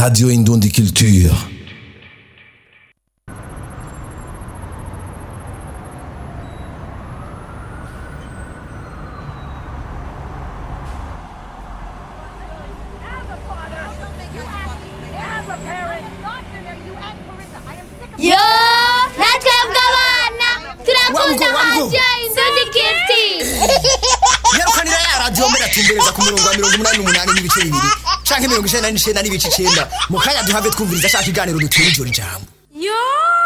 Radio Indundi Culture. yo natwebwe abana turakunda radiyo indundi kiti nyarukanira ya radiyo mbere atumbereza ku murongo wa mirongo umunani n'umunani n'ibice bibiri canke mirongo icenda n'icenda n'ibice icenda mu kanya duhave twumviriza ashaka iganiro dutura ijoro ijambo yo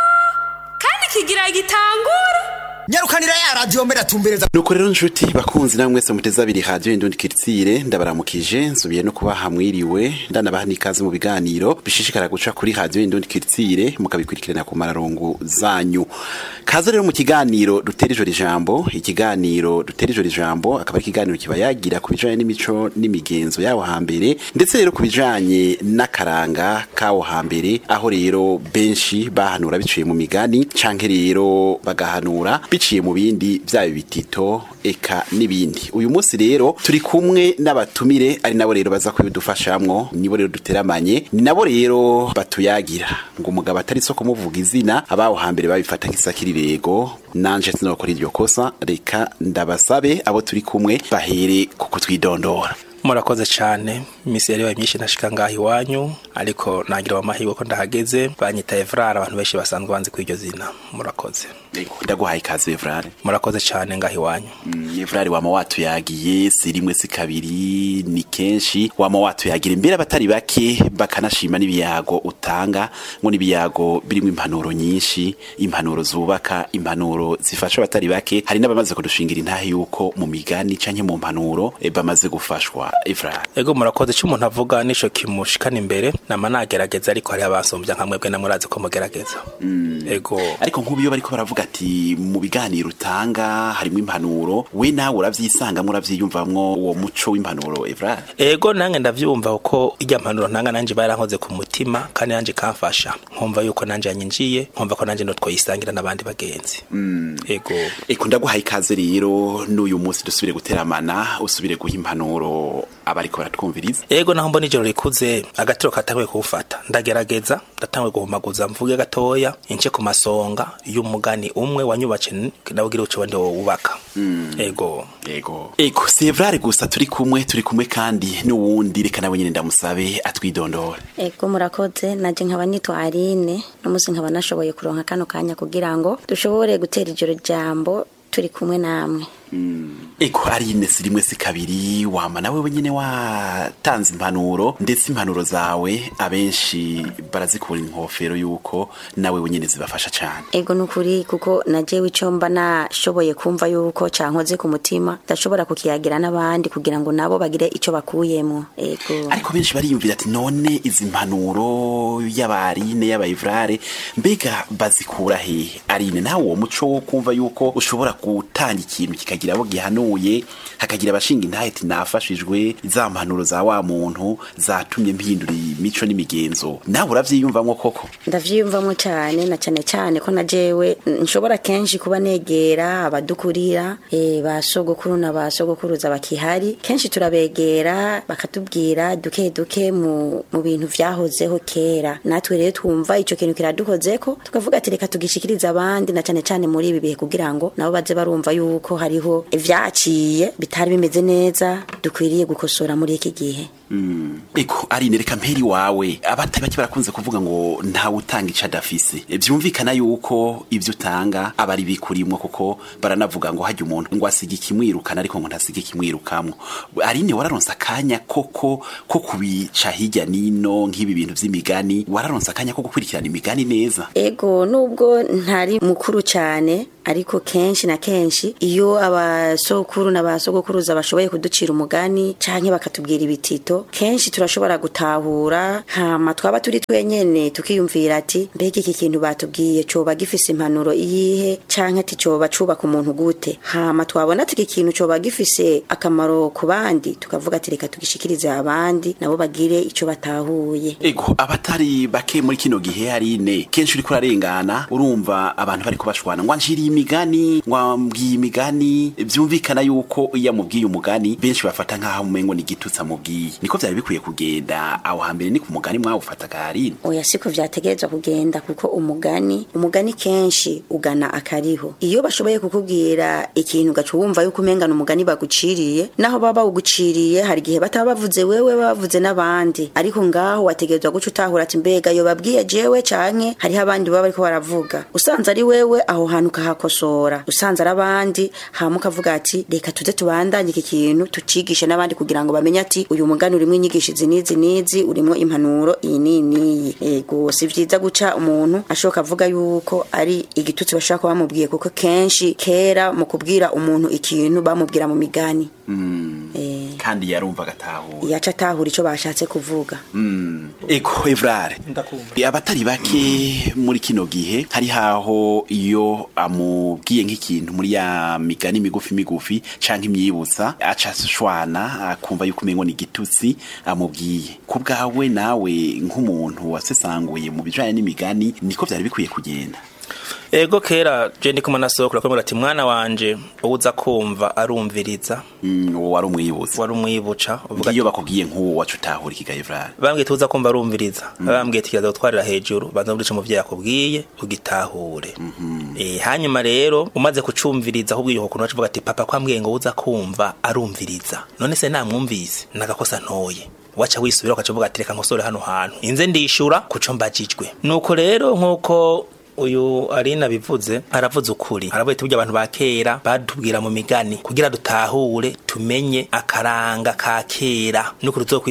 kandi kigira gitangura nyarukanira ya radiyo mbere atumbereza nuko rero nshuti bakunzi namwe mwese muteze abiri radiyo indundi kiritsire ndabaramukije nsubiye no kubaha mwiriwe ndanabaha n'ikaze mu biganiro bishishikara guca kuri radiyo indundi kiritsire mukabikurikirana ku mararongo zanyu kaze rero mu kiganiro dutera ijoro ijambo ikiganiro dutera ijoro ijambo akaba ari ikiganiro kiba yagira ku bijanye n'imico n'imigenzo yawo hambere ndetse rero ku bijanye n'akaranga kawo hambere aho rero benshi bahanura biciye mu migani canke rero bagahanura biciye mu bindi byaba bitito eka n'ibindi uyu munsi rero turi kumwe n'abatumire ari nabo rero baza kubidufashamwo nibo rero duteramanye ni nabo rero batuyagira ngo umugabo atari so kumuvuga izina abaho hambere babifata nk'isakirirego nanje sinokora iryo kosa reka ndabasabe abo turi kumwe bahere ku kutwidondora murakoze cyane iminsi yari yabaye myinshi ntashika ngaho iwanyu ariko nagira amahirwe ko ndahageze banyita evrara abantu benshi basanzwe banzi kuri iryo zina murakoze ndaguhaye ikaze evrare murakoze cyane ngaho iwanyu evrare wama watuyagiye si rimwe si kabiri ni kenshi wama watuyagira imbere abatari bake bakanashima n'ibiyago utanga ngo n'ibiyago birimo impanuro nyinshi impanuro zubaka impanuro zifasha abatari bake hari n'abamaze kudushingira intahe yuko mu migani canke mu mpanuro eh, bamaze gufashwa evrare ego murakoze icyo umuntu avuga nico kimushikana imbere nama nagerageza ariko hari abansumbya nka mwebwe namurazi ko mugerageza ego ariko nk'ubu iyo bariko baravuga ati mu biganiro utanga harimo impanuro we nawe uravyisangamo uravyiyumvamwo uwo muco w'impanuro evrare ego nange ndavyumva uko irya mpanuro ntanga nanje barankoze ku mutima kandi nanje kamfasha nkumva yuko nanje yanyinjiye nkumva ko nanje no twoyisangira n'abandi bagenzi ego eko ndaguhaye ikaze rero n'uyu munsi dusubire guteramana usubire guha impanuro abariko baratwumviriza ego naho mbona ijoro rikuze agatiro katanguye kuwufata ndagerageza ndatanguye guhumaguza mvuge gatoya ince ku masonga y'umugani umwe wanyubace nawugira uco wandi wubaka ego ego ego si evrare gusa turi kumwe turi kumwe kandi n'uwundi reka nawe nyene ndamusabe atwidondore ego murakoze naje nkaba nitwa Aline n'umunsi nkaba nashoboye kuronka kano kanya kugira ngo dushobore gutera ijoro jambo turi kumwe namwe eko ari ine si rimwe si kabiri wama nawe wenyene watanze impanuro ndetse impanuro zawe abenshi barazikura inkofero yuko nawe wenyene zibafasha cane ego nukuri kuko najewe ico mba nashoboye kumva yuko cankoze ku mutima ndashobora kukiyagira n'abandi kugira ngo nabo bagire ico bakuyemo ego ariko benshi bariyumvira ati none izi mpanuro y'abarine y'abayivrare mbega bazikura hehe arine nawe uwo muco wo kumva yuko ushobora gutanga ikintu kikagira abo gihanuye hakagira abashinga intahe ati nafashijwe za mpanuro za wa muntu zatumye mpindura imico n'imigenzo nawe uravyiyumvamwo koko ndavyiyumvamo cyane na cyane cyane ko na jewe nshobora kenshi kuba negera abadukurira eh, ba sogokuru na ba sogokuruza bakihari kenshi turabegera bakatubwira duke duke mu, mu bintu vyahozeho kera natwe rero twumva ico kintu kiradukozeko tukavuga ati reka tugishikiriza abandi na cyane cyane muri ibi bihe kugira ngo nabo baze barumva yuko hariho ivyaciye bitari bimeze neza dukwiriye gukosora muri iki gihe eko arine reka mperi wawe abatari bake barakunze kuvuga ngo ntawe utanga ico adafise E, vyumvikana yuko ivyo utanga aba ari bikurimwo kuko baranavuga ngo hajya umuntu ngo asiga ikimwirukana ariko ngo ntasiga ikimwirukamwo arine wararonse akanya koko ko kubica hirya nino nk'ibi bintu vy'imigani wararonse akanya ko gukurikirana imigani neza ego nubwo ntari mukuru cyane ariko kenshi na kenshi iyo abasokuru n'abasogokuruza bashoboye kuducira umugani canke bakatubwira ibitito kenshi turashobora gutahura hama twaba turi twenyene tukiyumvira ati mbega iki kintu batubwiye coba gifise impanuro iyihe canke ati coba cubaka umuntu gute hama twabona ati iki kintu coba gifise akamaro ku bandi tukavuga ati reka tugishikirize abandi nabo bagire ico batahuye ego abatari bake muri kino gihe harine kenshi uriko urarengana urumva abantu bariko bashwana ngo anjira imigani wambwiye imigani byumvikana yuko iyo amubwiye umugani benshi bafata nk'aho umengo ni igitutsi amubwiye niko byari bikwiye kugenda aho hambere ni ku mugani mwawufataga harino oya siko vyategerezwa kugenda kuko umugani umugani kenshi ugana akariho iyo bashoboye kukubwira ikintu ugaca wumva yuko umengana umugani baguciriye naho baba bawuguciriye hari igihe bataba bavuze wewe baba bavuze n'abandi ariko ngaho wategerezwa guca utahura ati mbega yo babwiye jewe canke hariho abandi baba bariko baravuga usanze ari wewe aho hantu ukahakosora usanze ari abandi hama ukavuga ati reka tuze tubandanye iki kintu tucigishe n'abandi kugira ngo bamenye ati uyu mugani urimwo inyigisho izi n'izi n'izi urimwo impanuro iyi n'iyi n'iyi ego si vyiza guca umuntu ashoka avuga yuko ari igitutsi bashobora kuba bamubwiye kuko kenshi kera mu kubwira umuntu ikintu bamubwira mu migani Eh, kandi yarumva agatahura yaca atahura ico bashatse kuvuga eko evrare Ndakumva. abatari bake muri kino gihe hari haho iyo amubwiye nk'ikintu muri ya migani migufi migufi canke imyibutsa aca ashwana akumva yuko umengo ni igitutsi amubwiye ku bwawe nawe nk'umuntu wasesanguye mu bijanye n'imigani niko vyari bikwiye kugenda ego kera je ndi kumwe na sokuru akamubwira ati mwana wanje uza kumva arumviriza Mm, uwo wari umwibutsa wari umwibuca uvuga iyo bakubwiye nk'uwo waca utahura ikiga evrare bambwiye tuza kumva arumviriza bambwiye tukiza gutwarira hejuru banza muri ico muvyeyi akubwiye ugitahure eh hanyuma rero umaze kucumviriza ahubwo iyo kuntu bavuga ati papa kwambwiye ngo uza kumva arumviriza none se namwumvise nagakosa ntoye waca wisubira ukaca uvuga ati reka nkosore hano hantu inze ndishura kuco mbajijwe nuko rero nkuko uyu arina bivuze aravuze ukuri aravuye ati burya abantu ba kera batubwira mu migani kugira dutahure tumenye akaranga ka kera nuko